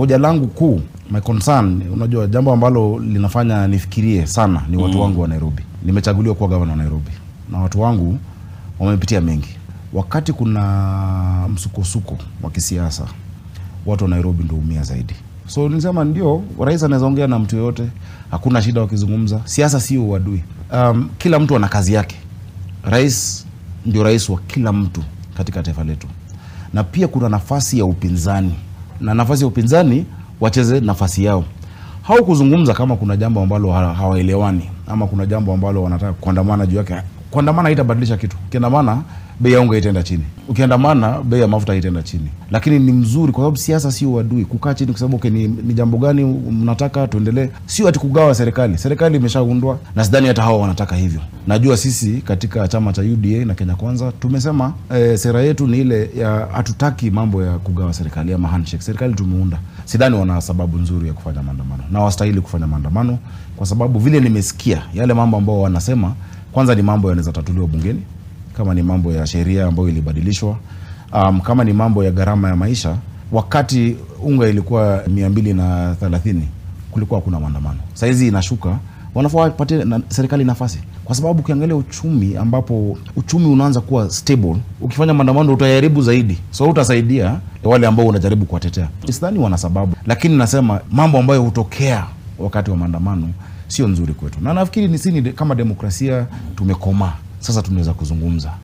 hoja langu kuu, my concern, unajua jambo ambalo linafanya nifikirie sana ni watu wangu wa Nairobi. Nimechaguliwa kuwa gavana wa Nairobi na watu wangu wamepitia mengi. Wakati kuna msukosuko wa kisiasa, watu wa Nairobi ndio umia zaidi. So nilisema ndio, rais anaweza ongea na mtu yoyote, hakuna shida wakizungumza. Siasa sio uadui. Um, kila mtu ana kazi yake. Rais ndio rais wa kila mtu katika taifa letu, na pia kuna nafasi ya upinzani, na nafasi ya upinzani wacheze nafasi yao hau kuzungumza kama kuna jambo ambalo ha- hawaelewani ama kuna jambo ambalo wanataka kuandamana juu yake. Kuandamana haitabadilisha kitu. Ukiandamana bei ya unga itaenda chini, ukiandamana bei ya mafuta itaenda chini, lakini ni mzuri kwa sababu siasa sio uadui. Kukaa chini kusema okay, ni, ni jambo gani mnataka tuendelee, sio ati kugawa serikali. Serikali imeshaundwa na sidhani hata hao wanataka hivyo. Najua sisi katika chama cha UDA na Kenya Kwanza tumesema eh, sera yetu ni ile ya hatutaki mambo ya kugawa serikali ama handshake. Serikali tumeunda, sidhani wana sababu nzuri ya kufanya maandamano na wastahili kufanya maandamano, kwa sababu vile nimesikia yale mambo ambao wanasema, kwanza ni mambo yanaweza tatuliwa bungeni, kama ni mambo ya sheria ambayo ilibadilishwa, um, kama ni mambo ya gharama ya maisha. Wakati unga ilikuwa mia mbili na thelathini kulikuwa hakuna maandamano, sahizi inashuka, wanafaa wapatie na serikali nafasi, kwa sababu ukiangalia uchumi, ambapo uchumi unaanza kuwa stable, ukifanya maandamano utaharibu zaidi, so utasaidia wale ambao unajaribu kuwatetea. Sidhani wana sababu, lakini nasema mambo ambayo hutokea wakati wa maandamano sio nzuri kwetu, na nafikiri ni sini kama demokrasia tumekomaa sasa, tunaweza kuzungumza.